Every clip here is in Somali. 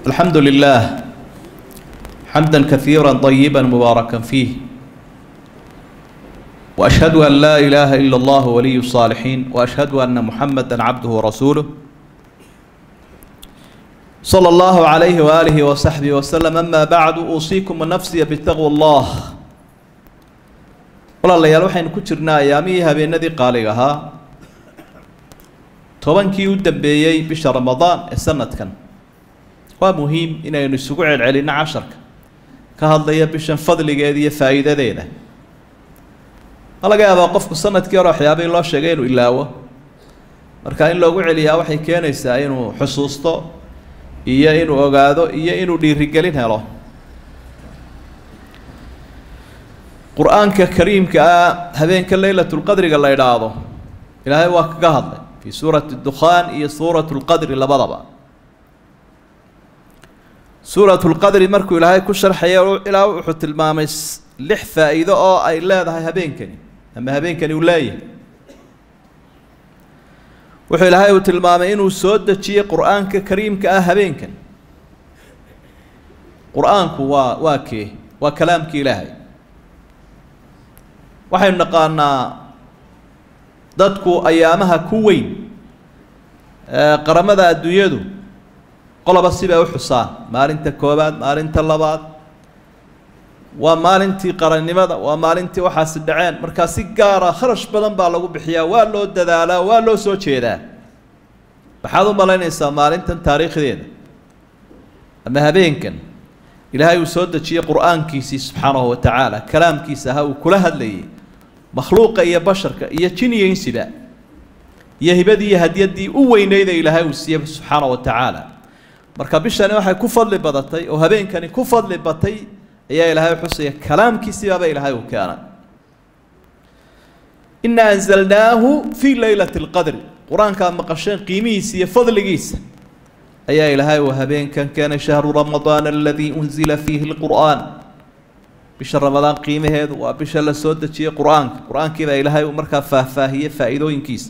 الحمد لله حمدا كثيرا طيبا مباركا فيه واشهد ان لا اله الا الله ولي الصالحين واشهد ان محمدا عبده ورسوله صلى الله عليه واله وصحبه وسلم اما بعد اوصيكم ونفسي بتقوى الله walaalayaal waxaynu ku jirnaa ayaamihii habeenadii qaaliga ahaa tobankii u dambeeyey bisha ramadaan ee sanadkan waa muhiim inaynu isugu celcelinno casharka ka hadlaya bishan fadligeeda iyo faa'iidadeeda ma laga yaabaa qofku sanadkii hore waxyaabihii loo sheegay inuu ilaawo marka in loogu celiyaa waxay keenaysaa inuu xusuusto iyo inuu ogaado iyo inuu dhiirigelin helo qur-aanka kariimka ah habeenka leylatulqadriga la idhaahdo ilaahay waa kaga hadlay fii suurati dukhaan iyo suurat lqadri labadaba suurat lqadri markuu ilaahay ku sharxaya ilaa wuxuu tilmaamay lix faa'iido oo ay leedahay habeenkani ama habeenkani uu leeyahay wuxuu ilaahay uu tilmaamay inuu soo dejiyey qur-aanka kariimka ah habeenkan qur-aanku waa waa kee waa kalaamki ilaahay waxaynu naqaanaa dadku ayaamaha ku weyn qaramada adduunyadu qoloba sibay u xusaan maalinta koobaad maalinta labaad waa maalintii qarannimada waa maalintii waxaasi dhaceen markaa si gaara kharash badan baa lagu bixiyaa waa loo dadaalaa waa loo soo jeedaa maxaad u malaynaysaa maalintan taariikhdeeda ama habeenkan ilaahay uu soo dejiyey qur-aankiisii subxaanahu wa tacaala kalaamkiisa ahaa uu kula hadlayay makhluuqa iyo basharka iyo jin iyo insiba iyo hibadii iyo hadyaddii u weyneyda ilaahay uu siiyey subxaana wa tacaala marka bishani waxay ku fadli badatay oo habeenkani ku fadli batay ayaa ilaahay xusaya kalaamkiisibaaba ilaahay uu keenay ina anzalnaahu fii leylati lqadri qur-aankaa maqasheen qiimihiisa iyo fadligiisa ayaa ilaahay uu habeenkan keenay shahru ramadaan aladii unzila fiihi lqur'aan bisha ramadaan qiimaheedu waa bisha la soo dejiyey qur-aanka qur-aankiibaa ilaahay uu markaa faahfaahiyey faa'iidooyinkiisa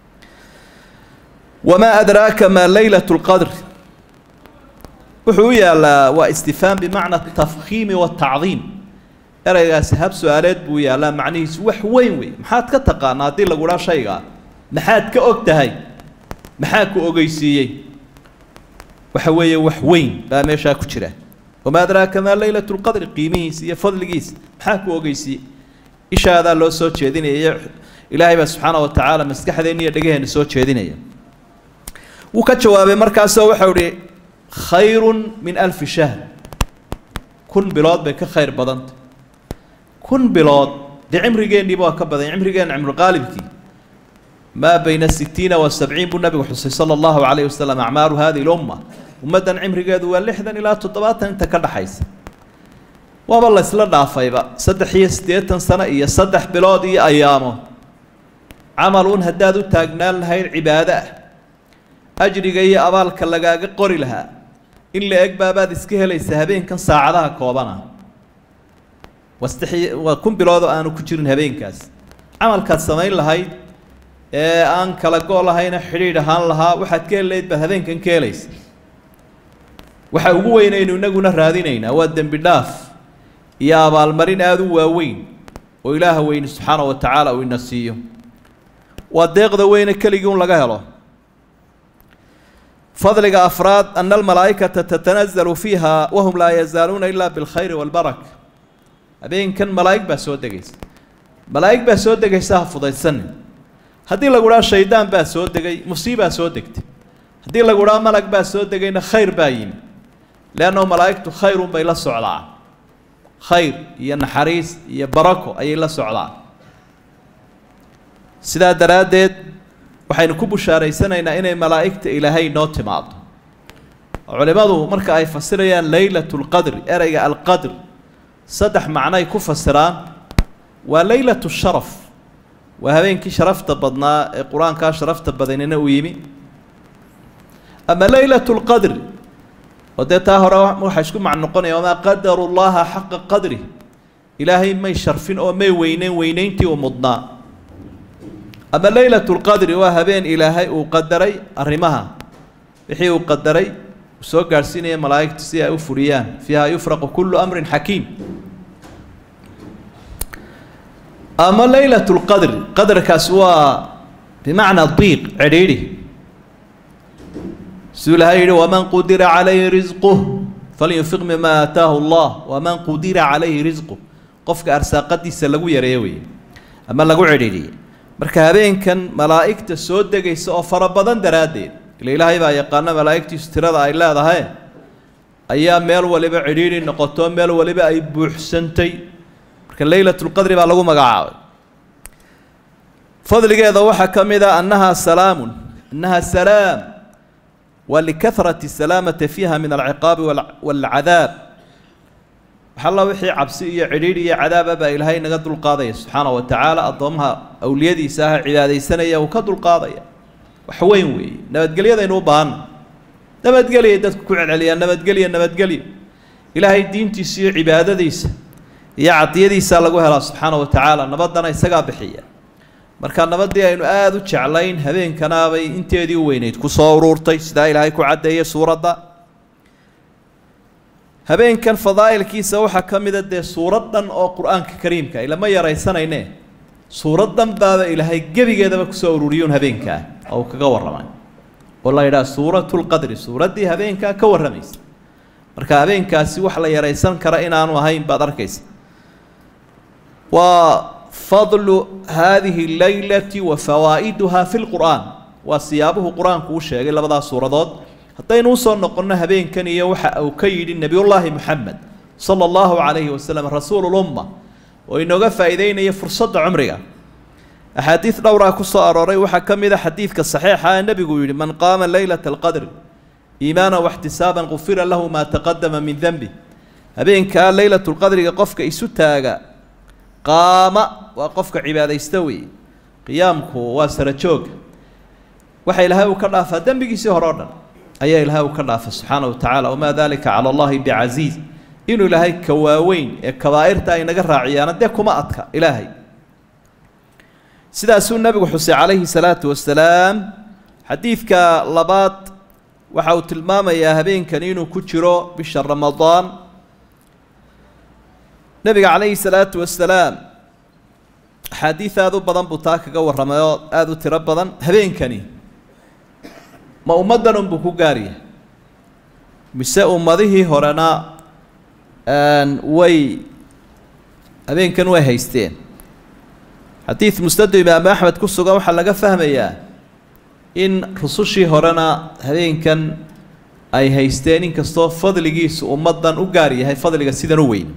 wamaa adraaka maa leylat lqadr wuxuu u yaalaa waa istifhaam bimacna tafkiimi watacdiim ereygaasi hab su-aaleed buu yaalaa macnihiisu wax weyn wey maxaad ka taqaanaa haddii lagudhaa shaygaa maxaad ka og tahay maxaa ku ogeysiiyey waxa weeye wax weyn baa meeshaa ku jira wamaa adraaka maa leylat lqadri qiimihiisa iyo fadligiisa maxaa ku ogeysiiyey ishaadaa loo soo jeedinaya ilaahay baa subxaana wa tacaala maskaxdeenna iyo dhegaheenna soo jeedinaya wuu ka jawaabay markaasoo waxau ihi khayrun min alfi shahr kun bilood bay ka khayr badantay kun bilood dee cimrigeenniiba waa ka badan cimrigeenna cimruqaalibkii maa bayna sitiina wa sabciin buu nabigu xusay sala allahu calayhi wasalam acmaaru hadihi lumma ummaddan cimrigeedu waa lixdan ilaa toddobaatan inta ka dhaxaysa waaba la ysla dhaafayba saddex iyo siddeetan sano iyo saddex bilood iyo ayaamo camal un haddaad u taagnaan lahayd cibaado ah ajriga iyo abaalka lagaaga qori lahaa in la eg baabaad iska helaysa habeenkan saacadaha koobana wastex waa kun bilood oo aanu ku jirin habeenkaas camalkaad samayn lahayd ee aan kala go' lahayna xidhiidh ahaan lahaa waxaad ka helayd baad habeenkan ka helaysa waxa ugu weynaynu inaguna raadinaynaa waa dembi dhaaf iyo abaalmarin aada u waaweyn oo ilaaha weyne subxaana wa tacaala uu ina siiyo waa deeqda weyne keligii un laga helo fadliga afraad ana almalaa'ikata tatanazalu fiiha wahum laa yazaaluuna ilaa bilkhayri waalbaraka habeenkan malaa'ig baa soo degaysa malaa'ig baa soo degaysa ha fudaysanin haddii lagu dhaha shaydaan baa soo degay musiibaa soo degtay haddii lagu dhaha malag baa soo degayna khayr baa yimi leannahu malaa'igtu khayrun bay la socdaan khayr iyo naxariis iyo barako ayay la socdaan sidaa daraaddeed waxaynu ku bushaaraysanaynaa inay malaa'igta ilaahay noo timaado culimmadu marka ay fasirayaan leylat lqadri ereyga alqadr saddex macnoay ku fasiraan waa leylat sharaf waa habeenkii sharafta badnaa ee qur-aankaa sharafta badanina uu yimi ama leylat lqadri oo dee taa hore waxaa isku macno noqonaya wamaa qadaru llaha xaqa qadri ilaahay may sharfin oo may weyneyn weyneyntii uu mudnaa ama leylat lqadri waa habeen ilaahay uu qadaray arrimaha wixii uu qadaray uu soo gaadhsiinaya malaa'igta si ay u furiyaan fiiha yufraqu kullu amrin xakiim ama laylat lqadri qadarkaasi waa bimacnaa diiq cidhiidhi siduu ilahay yihi waman qudira calayhi risquh falyunfiq mima aataahu allah waman qudira calayhi risquh qofka arsaaqadiisa lagu yareeyo weeye ama lagu cidhiidhiyey marka habeenkan malaa'igta soo degaysa oo fara badan daraaddeed ila ilaahay baa yaqaano malaa'igtiisu tirada ay leedahay ayaa meel waliba cidhiidhi noqoto meel waliba ay buuxsantay marka leylatulqadri baa lagu magacaabay fadligeeda waxaa ka mid a annahaa salaamun annaha salaam wa likahrati salaamati fiiha min alciqaabi waalcadaab waxalla wixii cabsi iyo cidhiidhi iyo cadaaba baa ilaahay naga dulqaadaya subxaana wa tacaala addoomaha awliyadiisa ah cibaadaysanaya uu ka dulqaadaya wax weyn weeye nabadgelyadaynu u baahanna nabadgelyay dadku ku celceliyaan nabadgelya nabadgelyo ilaahay diintiisa iyo cibaadadiisa iyo cadiyadiisaa lagu helaa subxaana wa tacaala nabaddana isagaa bixiya marka nabaddii aynu aada u jeclayn habeenkanaabay inteedii u weyneyd ku soo uruurtay sidaa ilaahay ku caddeeyay suuradda habeenkan fadaa'ilkiisa waxaa ka mida dee suuraddan oo qur-aanka kariimka ilama yaraysanayne suuraddan baaba ilaahay gebigeedaba kusoo ururiyuun habeenkaa oo uu kaga warramay oo la yidhaha suuratulqadri suuraddii habeenkaa ka warramaysa marka habeenkaasi wax la yaraysan kara inaanu ahayn baad arkaysa waa fadlu haadihi leylati wa fawaa'iduha fi lqur'aan waa siyaabuhu qur-aanku u sheegay labadaas suuradood haddaynu usoo noqonno habeenkan iyo waxa uu ka yidhi nebiyullaahi moxamed sala allahu calayhi wasalam rasuululumma oo inooga faa'iideynaya fursadda cumriga axaadiid dhowraa ku soo arooray waxaa ka mid a xadiidka saxiixa ee nebigu yidhi man qaama leylata alqadri iimaana waxtisaaban qufira lahu maa taqadama min denbi habeenkaa leylatulqadriga qofka isu taaga qaama waa qofka cibaadaysta weeye qiyaamku waa sara jooga waxa ilaahay uu ka dhaafaa dembigiisii hore o dhan ayaa ilaahay uu ka dhaafa subxaana wa tacaala wamaa dalika cala allahi bicasiiz inuu ilaahay ka waaweyn ee kabaa'irta ay naga raaciyaana dee kuma adka ilaahay sidaasuu nebigu xusay calayhi salaatu wasalaam xadiidka labaad waxa uu tilmaamayaa habeenkan inuu ku jiro bisha ramadaan nebiga calayhi salaatu wasalaam axaadiid aada u badan buu taa kaga warramay oo aada u tiro badan habeenkani ma ummaddan unbuu ku gaaryahay mise ummadihii horena way habeenkan way haysteen xadiid musnadu imaamu axmed ku sugan waxaa laga fahmayaa in rusushii horena habeenkan ay haysteen inkastoo fadligiisu ummaddan u gaar yahay fadliga sidan u weyn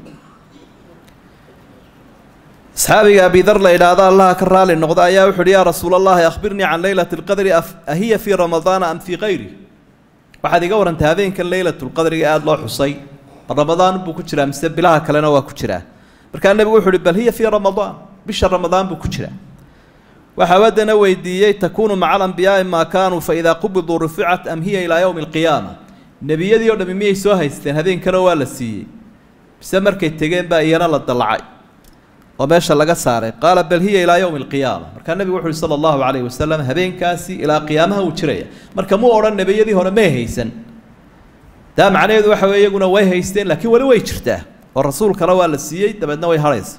asxaabiga abidar la idhaahdo allaha ka raali noqda ayaa wuxu uhi yaa rasuul allahi akhbirnii can leylati lqadri ahiya fii ramadaana am fii kayri waxaad iga warantay habeenkan leylatulqadriga aada loo xusay ramadaan buu ku jiraa mise bilaha kalena waa ku jiraa markaa nebigu wuxu uhi bal hiya fii ramadaan bisha ramadaan buu ku jiraa waxaa waddana weydiiyey takuunu maca alambiyaai maa kaanuu faidaa qubiduu ruficat am hiya ilaa yowmi alqiyaama nebiyadii o dhami miyay soo haysteen habeenkana waa la siiyey mise markay tegeen baa iyana la dallacay oo meesha laga saaray qaala bal hiya ilaa yowmi alqiyaama markaa nebigu wuxu uhi sala allahu calayhi wasalam habeenkaasi ilaa qiyaamaha uu jiraya marka muu odhan nebiyadii hore may haysan taa macnaheedu waxa weye iyaguna way haysteen laakiin weli way jirtaa oo rasuulkana waa la siiyey dabeedna way hadhaysa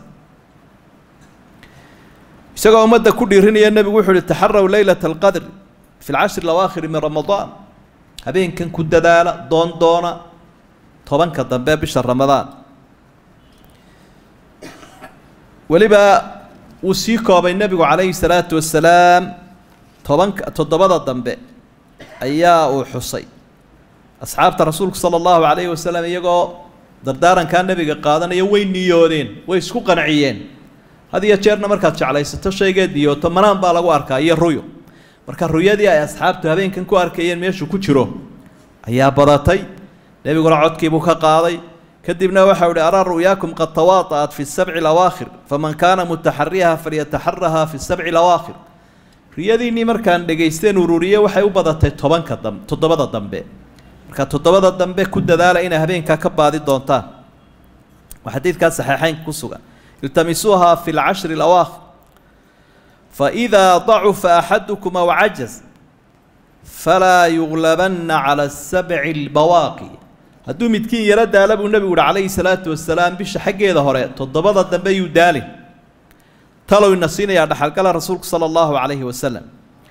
isagoo ummadda ku dhiirinaya nebigu wuxu uhi taxaraw leylata alqadri fi lcashri alawaakhiri min ramadaan habeenkan ku dadaala doon doona tobanka dambe bisha ramadaan weliba wuu sii koobay nebigu calayhi salaatu wasalaam tobanka toddobada dambe ayaa uu xusay asxaabta rasuulku sala allahu calayhi wasalam iyagoo dardaarankaa nebiga qaadanaya way niyoodeen way isku qanciyeen had iyo jeerna markaad jeclaysato shaygeed niyooto manaan baa lagu arkaa iyo ruyo marka ruyadii ay asxaabtu habeenkan ku arkayeen meeshuu ku jiro ayaa badatay nebiguna codkiibuu ka qaaday kadibna waxau ihi araa ru'yaakum qad tawaata'at fi sabci alawaakhir faman kaana mutaxariyaha falyataxaraha fi sabci alawaakhir riyadiinnii markaan dhegaysteen ururiye waxay u badatay tobanka dam toddobada dambe marka toddobada dambe ku dadaala inay habeenkaa ka baadi doontaan waa xadiidkaa saxiixeynka ku sugan iltamisuuha fi lcashri alawaakhir faidaa dacufa axadukum aw cajaz falaa yuglabanna cala asabci albawaaqi hadduu midkiin yaro daala buu nebigu uhi calayhi salaatu wasalaam bisha xaggeeda hore toddobada dambe yuu daalin talow ina siinayaa dhaxalgala rasuulku sala allahu calayhi wasalam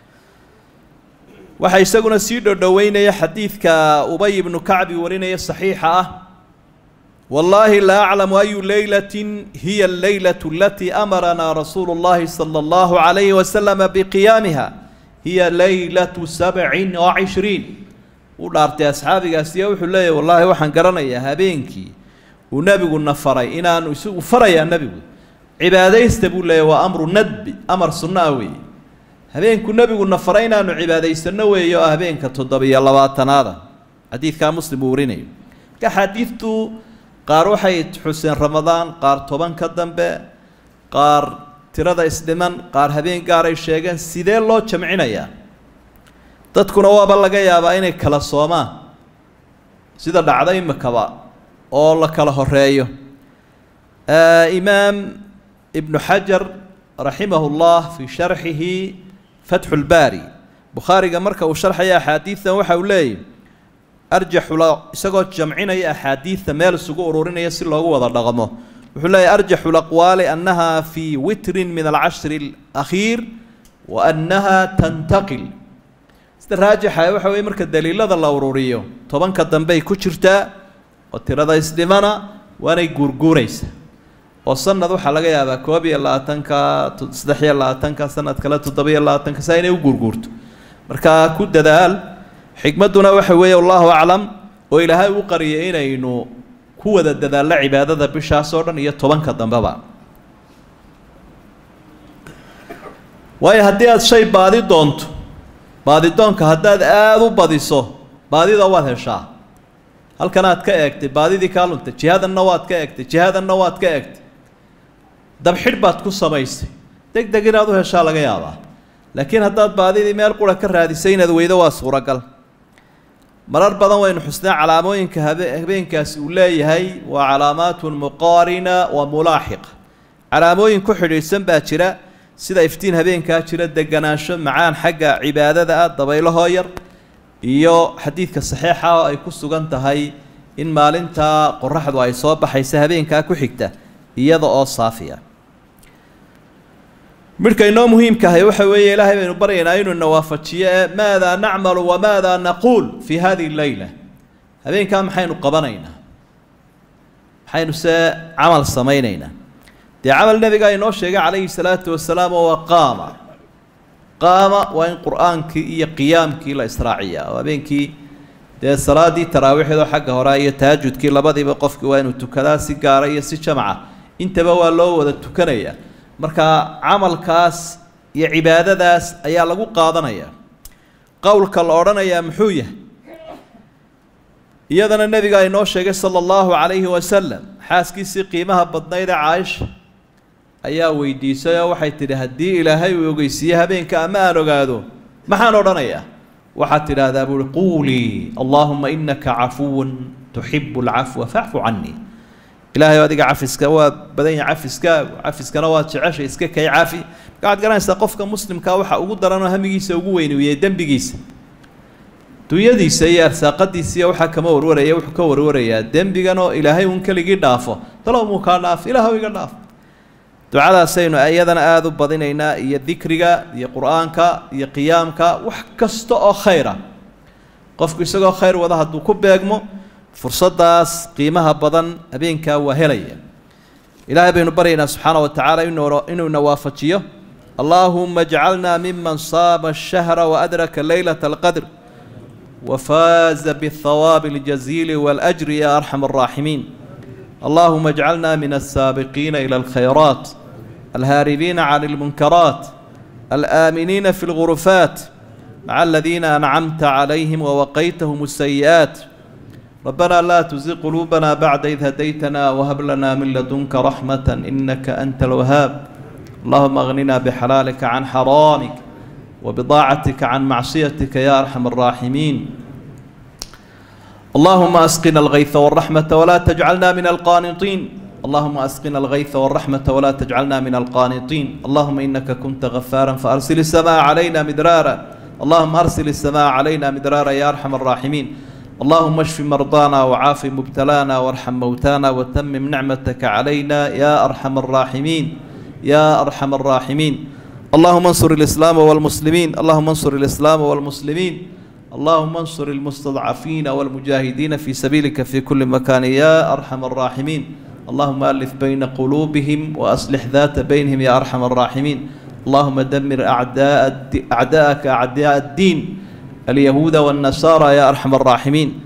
waxaa isaguna sii dhodhoweynaya xadiidka ubay ibnu kacbi warinaya saxiixa ah wallaahi laa aclamu ayu leylatin hiya alleylatu alatii amaranaa rasuulu llahi sala allahu calayhi wasalama biqiyaamiha hiya leylatu sabcin wa cishriin uu dhaartay asxaabigaasiyo wuxuu leeyahy wallaahi waxaan garanayaa habeenkii uu nebiguna faray inaanu isagu farayaa nebigu cibaadaysta buu leeyahy waa amru nadbi amar sunno ah weeye habeenku nebiguna faray inaanu cibaadaysano weeye oo ah habeenka toddobiyo labaatanaada xadiidkaa muslim uu warinayo marka xaadiidtu qaar waxay xuseen ramadaan qaar toban ka dambe qaar tirada isdhiman qaar habeen gaaray sheegeen sidee loo jamcinayaa dadkuna waaba laga yaabaa inay kala soomaan sida dhacda imikaba oo la kala horeeyo imaam ibnu xajar raximahu llah fii sharxihi fatxu lbaari bukhaariga marka uu sharxaya axaadiidan waxa uu leeyahy arjaxula isagoo jamcinaya axaadiidta meel isugu ururinaya si loogu wada dhaqmo wuxuu leeyahy arjaxu laqwaali annaha fii witrin min alcashri alakhiir wa annaha tantaqil sida raajixa waxa weye marka daliilada la ururiyo tobanka dambey ku jirtaa oo tirada isdhimana waanay guurguuraysa oo sanad waxaa laga yaabaa koob iyo labaatanka saddex iyo labaatanka sanad kale toddoba-iyo labaatanka saa inay u guurguurto marka ku dadaal xikmadduna waxa weeye allahu aclam oo ilaahay u qariyay inaynu ku wada dadaallo cibaadada bishaas oo dhan iyo tobanka dambeba waayo haddii aada shay baadi doonto baadidoonka haddaad aada u badiso baadida waad heshaa halkan aad ka eegtay baadidii kaa luntay jihadanna waad ka eegtay jihadanna waad ka eegtay dabxidh baad ku samaysay deg deg inaad u heshaa laga yaabaa laakiin haddaad baadidii meel qura ka raadisay inaad weydo waa suuragal marar badan waynu xusnaa calaamooyinka habe habeenkaasi uu leeyahay waa calaamaatun muqaarina wa mulaaxiqa calaamooyin ku xidhiidhsan baa jira sida iftiin habeenkaa jira deganaansho macaan xagga cibaadada ah dabaylahoo yar iyo xadiidka saxiixa oo ay ku sugan tahay in maalintaa qoraxdu ay soo baxaysa habeenkaa ku xigta iyada oo saafiya midhka inoo muhiimkahay waxa weeye ilaahay baynu baryaynaa inuu na waafajiyo ee maadaa nacmalu wamaadaa naquul fii hadihi leyla habeenkaa maxaynu qabanaynaa maxaynu se camal samaynaynaa dee camal nebigaa inoo sheegay calayhi salaatu wasalaam oo waa qaama qaama waa in qur-aankii iyo qiyaamkii la israaciyaa oo habeenkii dee salaaddii taraawiixdoo xagga hore iyo tahajudkii labadiiba qofkii waa inuu tukadaa si gaara iyo si jamaca intaba waa loo wada tukanayaa marka camalkaas iyo cibaadadaas ayaa lagu qaadanayaa qowlka la odhanayaa muxuu yahay iyadana nebigaa inoo sheegay sala allahu calayhi wasalam xaaskiisii qiimaha badnayd ee caaisha ayaa weydiisay oo waxay tidhi haddii ilaahay uu ogeysiiye habeenka ama aan ogaado maxaan odhanayaa waxaad tidhaahdaa buuhi quulii allaahuma inaka cafuwun tuxibu alcafwa facfu canii ilaahay adiga cafiska waa badan yahay cafiskaagu cafiskana waad jeceshay iska kay cafi marka waxaad garanaysaa qofka muslimkaa waxa ugu daranoo hamigiisa ugu weyniyey dembigiisa dunyadiisa iyo arsaaqadiisa iyo waxaa kama warwaraya wuxuu ka warwarayaa dembiganoo ilaahay uun keligii dhaafo dalow muu kaa dhaaf ilaahw iga dhaaf ducadaasaynu iyadana aada u badinaynaa iyo dikriga iyo qur-aanka iyo qiyaamka wax kasta oo khayra qofku isagoo khayr wada hadduu ku beegmo fursaddaas qiimaha badan habeenkaa waa helaya ilaahay baynu baryaynaa subxaana wa tacaala inuuna waafajiyo allaahuma ajcalna miman saama ashahra waadraka leylata alqadr وفاز بالثواب الجزيل والأجر يا أرحم الراحمين اللهم اجعلنا من السابقين إلى الخيرات الهاربين عن المنكرات الآمنين في الغرفات مع الذين أنعمت عليهم ووقيتهم السيئات ربنا لا تزغ قلوبنا بعد إذ هديتنا وهب لنا من لدنك رحمة إنك أنت الوهاب اللهم اغننا بحلالك عن حرامك وبضاعتك عن معصيتك يا أرحم الراحمين اللهم أسقنا الغيث والرحمة ولا تجعلنا من القانطين اللهم أسقنا الغيث والرحمة ولا تجعلنا من القانطين اللهم إنك كنت غفارا فأرسل السماء علينا مدرارا اللهم أرسل السماء علينا مدرارا يا أرحم الراحمين اللهم اشف مرضانا وعاف مبتلانا وارحم موتانا وتمم نعمتك علينا يا أرحم الراحمين يا أرحم الراحمين اللهم انصر الإسلام والمسلمين اللهم انصر الإسلام والمسلمين اللهم انصر المستضعفين والمجاهدين في سبيلك في كل مكان يا أرحم الراحمين اللهم ألف بين قلوبهم وأصلح ذات بينهم يا أرحم الراحمين اللهم دمر أعداء الد- أعداءك أعداء الدين اليهود والنصارى يا أرحم الراحمين